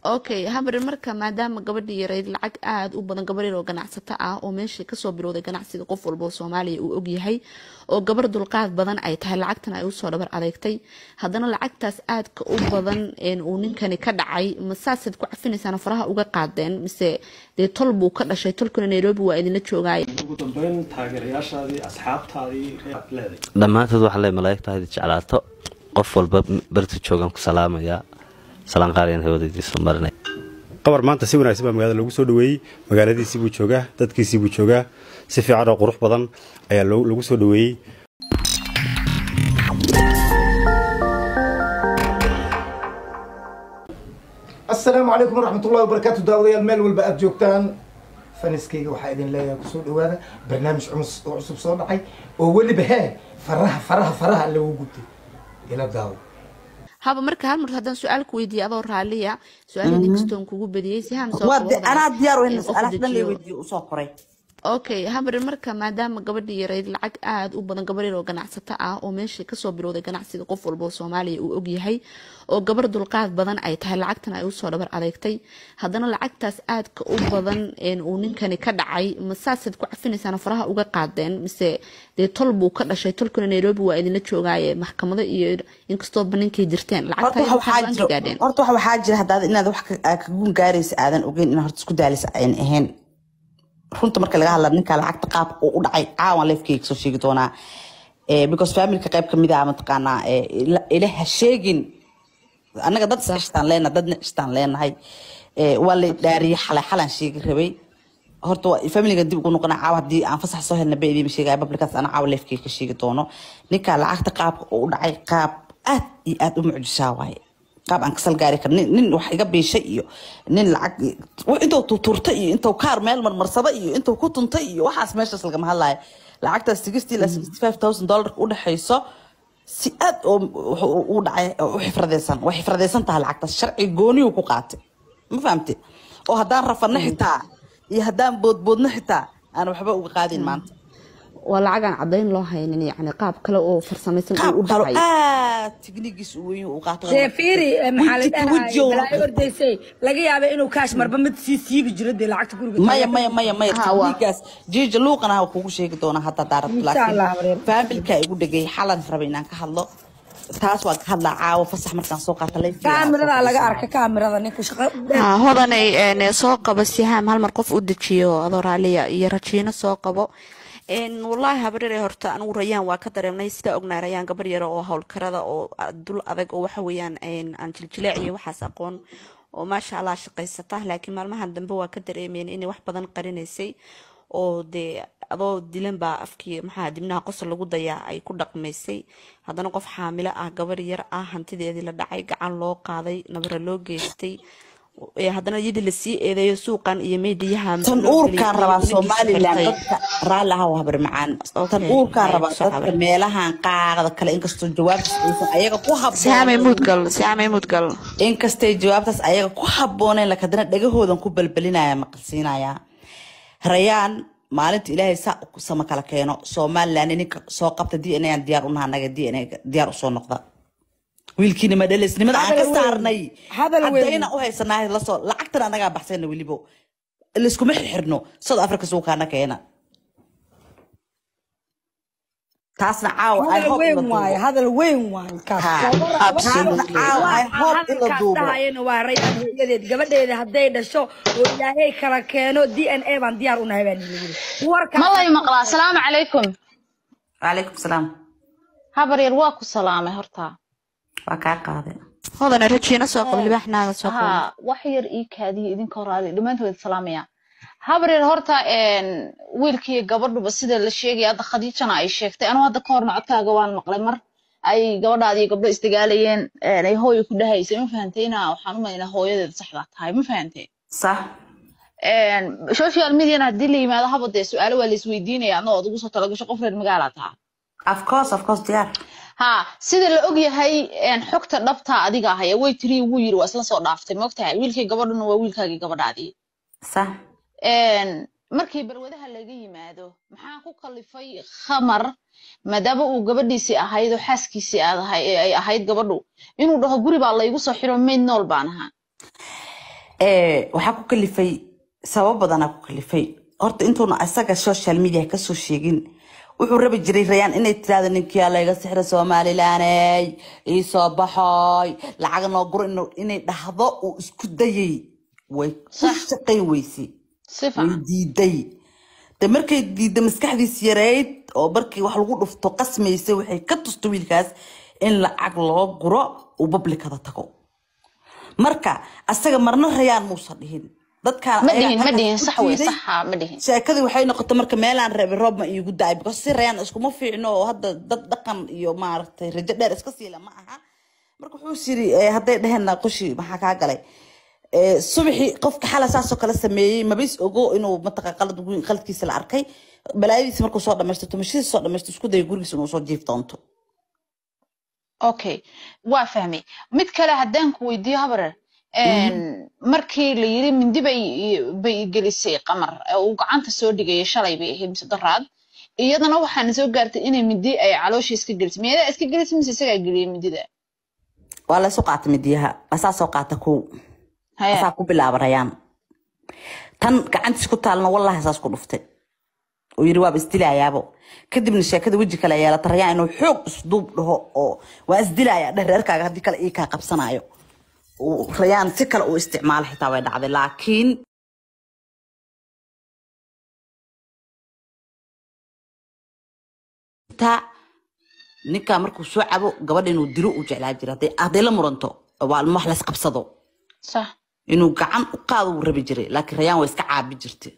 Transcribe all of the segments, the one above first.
okay habar marka maadaama gabadhii yarayd lacag aada u badan gabar yar oo ganacsato ah oo meeshii kasoo bilowday ganacsiga qof walba oo soomaaliya uu ogyahay oo gabar dulqaad badan ay tahay lacagtan ay usoo dhabar adeegtay haddana lacagtaas aadka u badan uu ninkani ka dhacay ma saasaad ku cafinaysaan faraha uga qaadeen mise dee tol buu ka dhashay tolkuna nairobi waa idinla joogaaye ugu dambeyn taageerayaashaadii asxaabtaadii aad leeday dhammaantood waxaa le malaa'igtaadi jeclaato qof walba barta joogan ku salaamayaa salaan qaaliyan hawadiisa marinay qabar maanta si wanaagsan baa magaalada lagu soo dhaweeyey magaaladiisii buu joogaa dadkiisii buu joogaa si fiican oo qurux badan ayaa lagu soo dhaweeyey asalaamu calaykum waraxmatullahi wabarakaatu daawadayaal meel walba aada joogtaan faniskayga waxaa idin leeyahay kusoo dhawaada barnaamij cumus oo cusub soo dhacay oo weliba hee faraha faraha faraha lagu gubtay ila daawo haba marka hal mar haddaan su-aal ku weydiiye adoo raaliya su-aal ninkastoon kugu badiyey si ham soo anaa diyaar u hayna su-aalaha dhan lay weydiiyo usoo qoray okay habar marka maadaama gabadhii yarayd lacag aada u badan gabar yar oo ganacsato ah oo meeshii kasoo bilowday ganacsiga qof walba oo soomaaliya uu ogyahay oo gabar dulqaad badan ay tahay lacagtan ay usoo dhabar adeegtay haddana lacagtaas aadka u badan uu ninkani ka dhacay ma saasaad ku cafinaysaan faraha uga qaadeen mise dee tol buu ka dhashay tolkuna nairobi waa idinla joogaaye maxkamado iyo inkastooba ninkay jirteen lacagtaagaadheen horta waxa waxaa jira haddaad inaad wax ka guun gaaraysa aadan ogeyn inaad horta isku daalisa ayan ahayn runta marka laga hadla ninka lacagta qaab uu u dhacay caawan leefkeyga soo sheegi doonaa because familka qayb kamid ah mataqaanaa ilaha sheegin annaga dad iscishtaan leenahay dadna cishtaan leenahay waa la dhaariyay xalay xalan sheegi rabay horta familiga dib ugu noqona caawa haddii aan fasax soo helna ba idiima sheegaya bablikaas ana caawa leefkeyga ka sheegi doono ninka lacagta qaabka uu u dhacay qaab aad iyo aad u mucjisaa waaye qaab aan kasal gaari kar nin wax iga biishay iyo nin lacag intuu tuturtay iyo intuu kaar meel marmarsada iyo intuu ku tuntay iyo waxaas meeshaas lagama hadlaayo lacagtaas sixty ilaa sixty five thousand dollarka u dhexayso si aad oo u dhacay u xifradeysan way xifradeysan tahay lacagtaas sharci gooniyuu ku qaatay ma fahamte oo haddaan rafadna xitaa iyo haddaan boodboodna xitaa aan waxba uga qaadin maanta waa lacagaan cadayn loo haynin yani qaab kale oo farsamaysan uu u dhacay aad tiknigiis uu weyn uu qaato seefiri maxaa la dhahaa balaayo ordaysay laga yaaba inuu kaash marba mid sii siibi jiro dee lacagta guriga maya maya maya maya tiknigaas jiija luuqana ha kugu sheegi doonaa hadda daarad laakiin faamilka igu dhegay xalan rabay inaan ka hadlo taas waa ka hadlaa caawo fasax markaan soo qaata kaamirada laga arka kaamirada ninka shaqo hodanay soo qabo sihaam hal mar qof u dejiyo adoo raaliya iyo rajiino soo qabo wallaahi habaryare horta anigu rayaan waa ka dareemnay sidaa ognaa rayaan gabar yaro oo howlkarada oo dul adag oo waxa weeyaan aan jiljileec iyo waxaas aqoon oo maasha allah shaqaysata laakiin maalmahan dambe waa ka dareemeen inay wax badan qarinaysay oo dee adoo dilan baa afkii maxaa dibnaha qosol lagu dayaa ay ku dhaqmaysay haddana qof xaamilo ah gabar yar ah hantideedii la dhacay gacan loo qaaday nabara loo geystay haddana iyadii lasii eedeeyo suuqan iyo meediyaha tan uurkaan rabaa somalilan dadka raalli aha habar macaan tan uurkaan rabaa dadka meelahan qaaqda kale inkastoo jawaabtaas aysan ayaga ku habboonmudgal inkastay jawaabtaas ayaga ku habbooneen lakadana dhagahoodan ku balbelinaya maqalsiinaya rayaan maalinta ilaahay saa sama kala keeno somalilan ninka soo qabta d n aan diyaar unaha anaga d n diyaar usoo noqda wiilkiina madhaleysnimada aan ka saarnay haddayna u haysanaa lasoo lacagtan anagaa baxsayna welibo layskuma xirxirno south africa suukaana keena taasna caawa hadal weyn waaye hadal weyn waaye kaasdhahayana waa rayaan hooyadeed gabadheeda hadday dhasho oo ilaahay kala keeno d n a baan diyaar u nahay baan malay maqlaa asalaamu calaykum calaykum salaam habar yar waa ku salaamay horta waa kaa qaaday hodana rajiina soo qabo libaaxnaaga soo qabo ha wax yar ii kaadiya idinka horaadi dhammaantood salaamaya habar yar horta wiilkii gabadhuba sida la sheegaya hadda khadiijana ay sheegtay anuu hadda ka horna codkaaga waan maqlay mar ay gabadhaadii gabdho isdagaalayeen ay hooyo ku dhahaysay ma fahantay inaa waxaan u malaynaa hooyadeeda saxdaa tahay ma fahantay sax social mediana haddii la yimaado haba dee su-aalo waa la isweydiinaya adna ood ugu soo talagasho qof reer magaala taha of course of course diyaar ha sida la og yahay xogta dhabta adiga ahaya way tiri wuu yiri waa isla soo dhaaftay maogtahay wiilkii gabadhuna waa wiilkaagii gabadhaadii sax markii balwadaha laga yimaado maxaa ku kalifay khamar maadaama uu gabadhiisii ahayd oo xaaskiisii ay ahayd gabadhu inuu dhaho guri baa laygu soo xiro mayd nool baan ahaa ee, waxaa ku kalifay sabab badanaa ku kalifay horta intuuna isaga social media kasoo sheegin wuxuu rabi jiray rayaan inay tirahdo ninkiyaa layga sixra somalilaney iisoo baxoy lacag noo guro inu- inay dhahdo uu isku dayay way ku Sax. shaqayn weysay si way fiican diiday de markay diidda maskaxdiis yareyd oo markii wax lagu dhufto qasmaysay waxay ka tusta wiilkaas in lacag loo guro uu bablikada tago marka asaga marna rayaan muusan dhihin dadkaan ma ayaga dhihin ma halkaas dhihin ku sax wey jiiday. saxa ma dhihin sheekadii waxay noqotay marka meelaan reebay roob ma iigu da-ay because si rayaan iskuma fiicno oo hadda dad dhaqan iyo maaragtay rajo dheer iska siila ma aha marka wuxuu yiri eh, hadday dheheen qoshi maxaa kaa galay Eh, subaxii qofka xala saasoo kale sameeyey mabis ogo inuu mataqa qalad weyn qaladkiisa la arkay balaayadiisa markuu soo dhamaysto tumashadiisa soo dhamaysto isku daya gurigiisa inuu soo jiif doonto okay waa fahmay mid kale haddaan ku weydiiyo habarer markii la yiri mindi bay bay gelisay qamar ee uu gacanta soo dhigayay shalay bay ahayd mise daraad iyadana waxaana soo gaartay inay mindi ay caloosha iska gelisay miyadaa iska gelisay mise isagaa geliyay mindida waa laysu qaata midiyaha asaa soo qaata kow haya asaa ku bilaaba rayaan tan gacantiis ku taalna wallahi saas ku dhuftay uu yiri waaba isdilayaabo kadibna sheekada weji kale yeelata rayaan inuu xoog isduub dhaho oo waa isdilaya dheh reerkaaga haddii kale ii kaa qabsanayo uu rayaan si kale uu isticmaalo xitaa way dhacday laakiin taa ninkaa markuu soo cabo gabadha inuu dilo uu jeclaa jira hadday hadday la muranto waa wax lays qabsado sax inuu gacan u qaado wuu rabi jiray laakiin rayaan waa iska caabi jirtay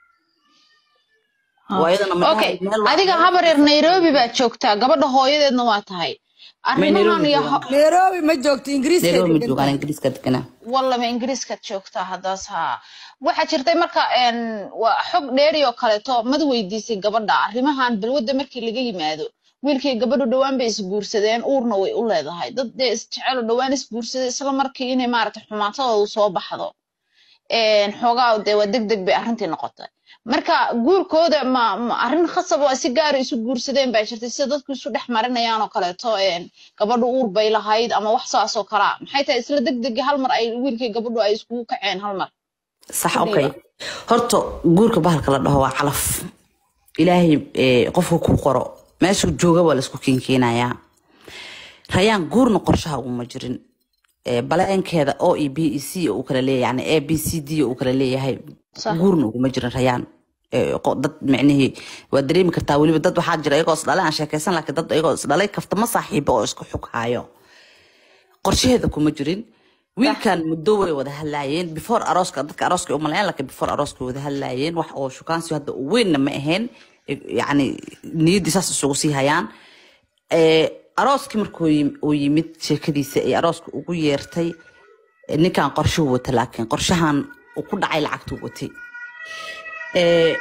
waa iyadana ma okay dhahay meel waa- adiga habareer nairobi baad joogtaa gabadha hooyadeedna waa tahay arrimahan Nairobi iyo joogaan. nairobi ma joogto ingiriiska nairobi ma joogaan ingiriiska deganaa wallaba ingiriiskaad joogtaa haddaas haa waxaa jirtay marka een, waa xog dheeri oo kaleeto mad weydiisay gabadha arrimahan balwadda markii laga yimaado wiilkii gabadhu dhowaan bay isguursadeen uurna way u leedahay dad dee isjecelo dhowaan isguursaday isla markii inay maaragtay xumaatadoodu soo baxdo een, xoogaa dee waa deg deg bay arrintii noqotay marka guurkooda ma ma arrin khasab oo si gaara isu guursadeen baa jirtay sida dadku isu dhex marinayaan oo kaleeto een, gabadhu uur bay lahayd ama wax saas oo kalaa maxay tahay isla deg degi hal mar ay wiilkii gabadhu ay iskugu kaceen hal mar sax Fadhiga. okay horta guurka bahalka la dhaho waa calaf ilaahay eh, qofka ku qoro meeshuu jooga waa laisku keenkeenayaa rayaan guurna qorshaha uguma jirin Eh, baleenkeeda o e b e c uu kala leeyahay yani a b c d uu kala leeyahay Sax. guurna uguma jirin rayaan Eh, qo- dad micnihii waa dareemi kartaa weliba dad waxaa jira iyagoo isdhalay aan sheekaysan laakiin dad iyagoo isdhalay kaftama saaxiibo oo isku xug hayo qorshaheeda kuma jirin wiilkan muddo way wada hadlaayeen before arooska dadka arooska u malayan laakiin before arooska way wada hadlaayeen wax oo shukaansi hadda u weynna ma ahayn Eh, yacni niyaddii saas isugu sii hayaan Eh, arooskii markuu yim- uu yimid sheekadiisa ay arooska ugu yeertay eh, ninkan qorshuu wata laakiin qorshahan uu ku dhacay lacagtuu watay Eh,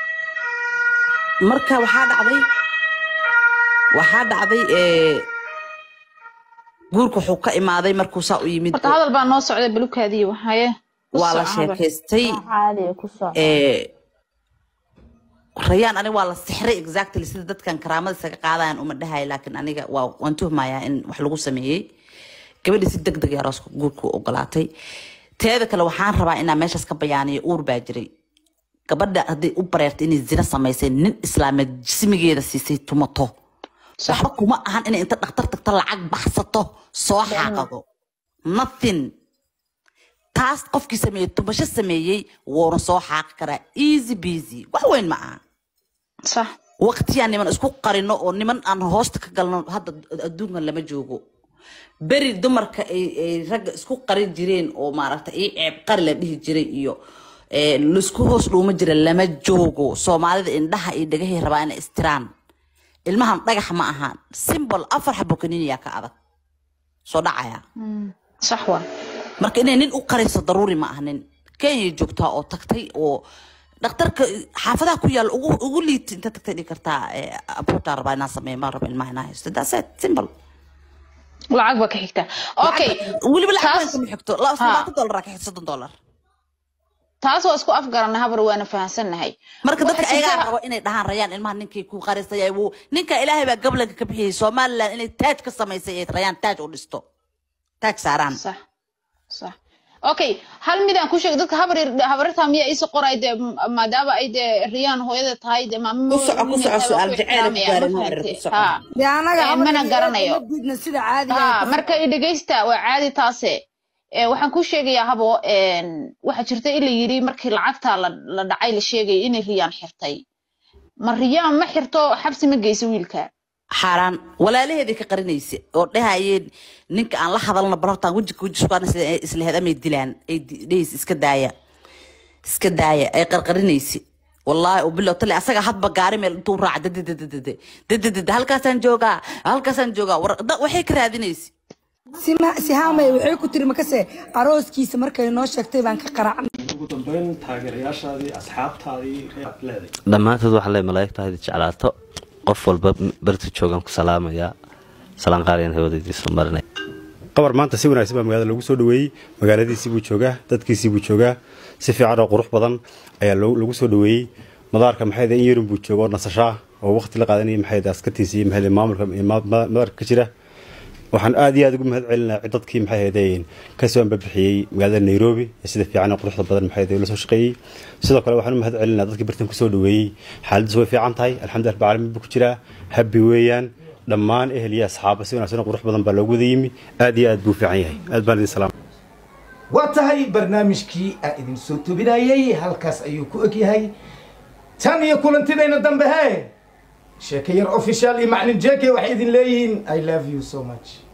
marka waxaa dhacday waxaa dhacday eh, guurka wuxuu ka imaaday markuu saa u yimid horta hadal baa noo socday balukaadiyo waxaye ku waa la soco habar. sheekaystay caadiga ku soco Eh, rayaan aniga waa la sixray exactly sida dadkan karaamada isaga qaadayan uma dhahay laakiin aniga waa waan tuhmayaa in wax lagu sameeyey gabadhi si deg deg arooska guurku ogolaatay teeda kale waxaan rabaa inaa meeshaas ka bayaaniyo uur baa jiray gabadha hadday u bareertay inay zina samaysay nin islaameed jismigeeda siisay tumato waxba kuma ahan inay inta dhakhtar tagta lacag baxsato soo xaaqado nothing taas qofkii sameeyey tumasho sameeyey wuuna soo xaaqi karaa easy busy wax weyn ma aha sax waqtiyaan niman isku qarino oo niman aan hoosta ka galno hadda adduunkan lama joogo beri dumarka ay ay ragga isku qarin jireen oo maaragtay ii ceeb qari la dhihi jiray iyo eh, laisku hoos dhuuma jira lama joogo soomaalida indhaha iyo dhagahay rabaa inay istiraan ilmahan dhagax ma ahaan simbol afar xabo kaniiniyaa ka adag soo dhacaya sax waa marka inay nin u qarayso daruuri ma ahnin kenya joogtaa oo tagtay oo dhakhtarka xaafadaha ku yaal ugu ugu liit inta tagtay dhigi kartaa abuurtaa rabaa inaa sameeyo ma raba ilmaha inaa haysto that's it simple lacag baa ka xigta okay weliba lacag taas- kama xigto la- Ha. labaatan dollar ka xigto soddon dollar taas waa isku afgaranay habar waana fahansannahay marka dadka Waxaa ayagaa jirta- rabo inay dhahaan rayaan ilmaha ninkii ku qarisay wuu ninka ilaahay baa gablanka ka bixiyey somaliland inay taaj ka samaysay ay rayaan taaj u dhisto taaj saaraan sax sax okay hal midaan ku sheeg dadka habar habarta miya iisa qoray dee maadaama ay dee riyaan hooyada tahay dee maamo Ku soco, ku soco, su'aal jecel ku gaarin, habar, ku soco. dee anaga Eh, mana garanayo. ma diidna sida caadiga ha ah. marka i dhegeysta waa caadi taase Eh, waxaan ku sheegayaa habo een, waxaa jirta in la yiri markii lacagta la la dhacay la sheegay inay riyaan xirtay ma riyaan ma xirto xabsi ma geyso wiilka xaaraan walaalaheedii ka qarinaysa oo dhahayeen ninka aan la hadalna bal hortaan weji weji sukaan isla hedamay dilaan ay di- dhehaysa iska daaya iska daaya ay qarqarinaysa wallaahi ubilow tale asaga hadba gaari meel intuu raaca dadadadadade dadadada halkaasaan joogaa halkaasaan joogaa war da- waxay ka raadinaysa Sima- sihaamay waxay ku tiri makase arooskiisa markay noo sheegtay baan ka qaracnay ugu dambeyn taageerayaashaadii asxaabtaadii reead leeday dhammaantood waxaa le malaa'igta hayd jeclaato qof walba barta joogaan ku salaamayaa salaan qaaliyan hawadiisa marinay qabar maanta si wanaagsan baa magaalada lagu soo dhaweeyey magaaladiisii buu joogaa dadkiisii buu joogaa si fiican oo qurux badan ayaa loo- lagu soo dhaweeyey madaarka maxay in yarin buu jooga oo nasashaa oo waqti la qaadanaya maxay askartiisa iyo maxay maamulka iyo ma- ma- madaarka ka jira waxaan aad iyo aad ugu mahad celinaa dadkii maxay ahaydeen kasoo anbabixiyey magaalada nairobi ee sida fiican oo quruxda badan maxay ahayd la soo shaqeeyey sidoo kale waxaan u mahad celinaa dadkii bartan kusoo dhaweeyey xaaladiisu way fiican tahay alxamdulilah rabbil caalamiin buu ku jiraa habbi weeyaan dhammaan ehel iyo asxaaba si wanaagsan oo qurux badan baa loogu wada yimi aad iyo aad buu fiican yahay aad baan idin salaam waa tahay barnaamijkii aan idin soo tobinayey halkaas ayuu ku eg yahay tan iyo kulantidayna dambe he sheeke yar official iyo maclin jeke waxay idin leeyihiin i love you so much